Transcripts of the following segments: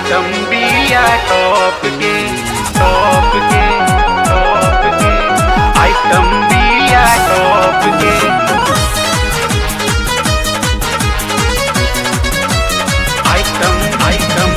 item बिया top के top के टॉप के आइटम बिया टॉप के आइटम आइटम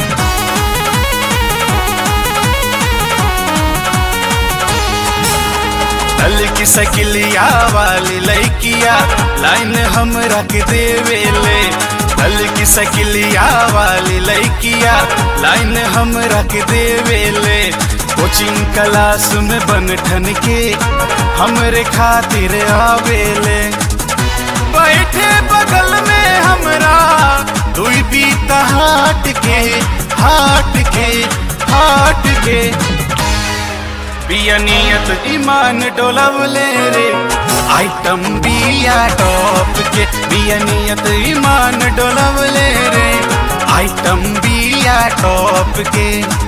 दल की सकिलिया वाली लैकिया लाइन हम रख देवेले दल की सकिलिया वाली लैकिया लाइन हम रख देवेले कोचिंग क्लास में बन ठन के हमरे खातिर आवेले बैठे बगल में हमरा दुई बीता हाट के हाट के हाट के बिया नियत ईमान डोलवले रे आइटम बिया टॉप के बिया नियत ईमान डोलवले रे आइटम बिया टॉप के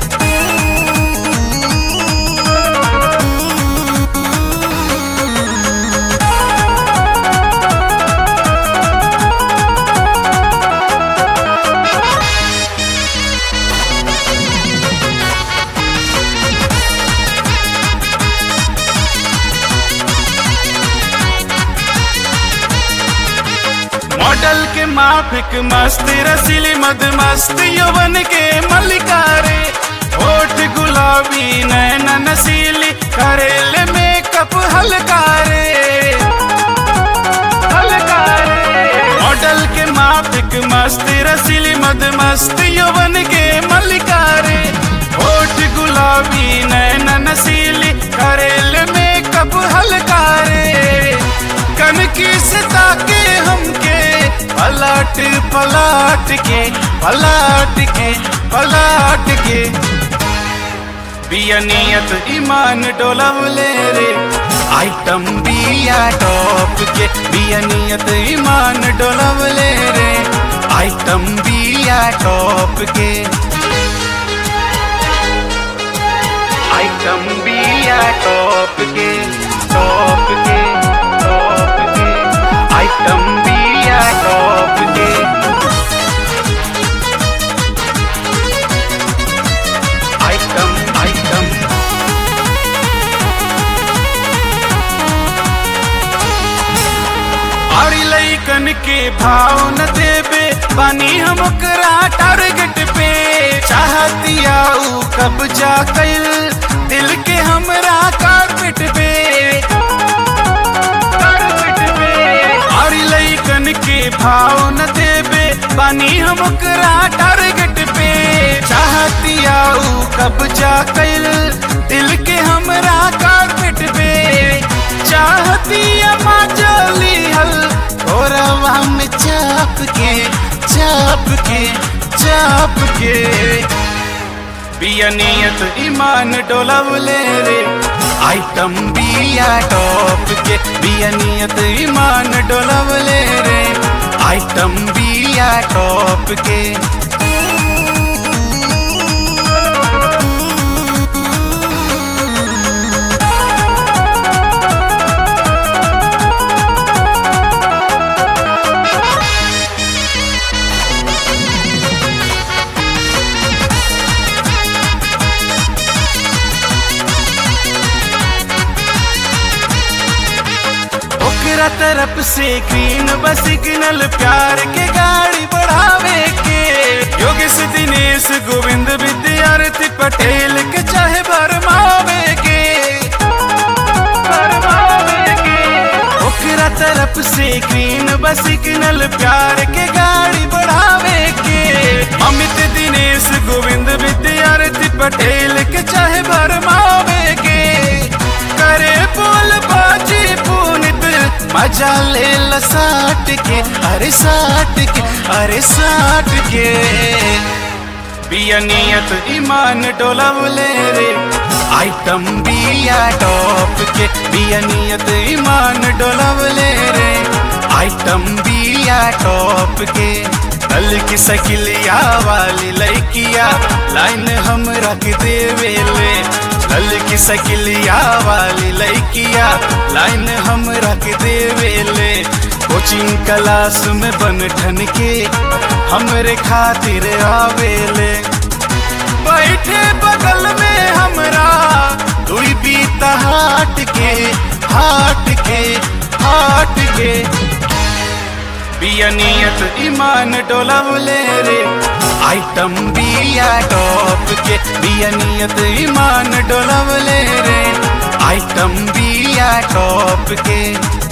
मॉडल के माफिक मस्त रसीली मद मस्त यौवन के मलिकारे होठ गुलाबी नैन नसीली करेल मेकअप हलकारे हलकारे मॉडल के माफिक मस्त रसीली मद मस्त यौवन के मलिकारे होठ गुलाबी नैन नसीली करेल मेकअप हलकारे कनकी से ताके हमके पलट पलट के पलट के पलट के बिया नियत ईमान डोलवले रे आइटम बिया टॉप के बिया नियत ईमान डोलवले रे आइटम बिया टॉप के आइटम बिया टॉप के टॉप के टॉप के आइटम बिया टॉप के आइटम आइटम और लैकन के भाव न देबे बानी हम ओकरा टारगेट पे चाहतिया ऊ कब्जा कैल दिल के हमरा कारपेट पे कारपेट पे और लैकन के भाव न देबे बानी हम ओकरा टारगेट पे चाहतिया ऊ कब्जा कैल दिल के हमरा कारपेट पे चाहतिया माचली हल थोड़ा में चाप के चाप के चाप के बिया नियत ईमान डोलवले रे आइटम बिया टॉप के बिया नियत ईमान डोलवले रे आइटम बिया टॉप के ओकरा तरफ से ग्रीन बस सिग्नल प्यार के गाड़ी बढ़ावे के योगेश दिनेश गोविंद विद्यार्थी पटेल के चाहे भरमावे के भरमावे के ओकरा तरफ से ग्रीन बस सिग्नल प्यार के गाड़ी बढ़ावे के अमित दिनेश गोविंद विद्यार्थी पटेल के चाहे भरमावे के करे बोल बाजी पुनित मजा ले ल साट के अरे साट के अरे साट के बिया नियत ईमान डोलवले रे आइटम बिया टॉप के बिया नियत ईमान डोलवले रे आइटम बिया टॉप के दल की सकिलिया वाली लैकिया लाइन हम रख देवेले दल की सकिलिया वाली लैकिया लाइन हम रख देवेले कोचिंग क्लास में बन ठन के हमरे खातिर आवेले बैठे बगल में हमरा दुई बीता हाट के हाट के हाट के बियनियत ईमान डोलवले रे आइटम बिया टॉप के बियनियत ईमान डोलवले रे आइटम बिया टॉप के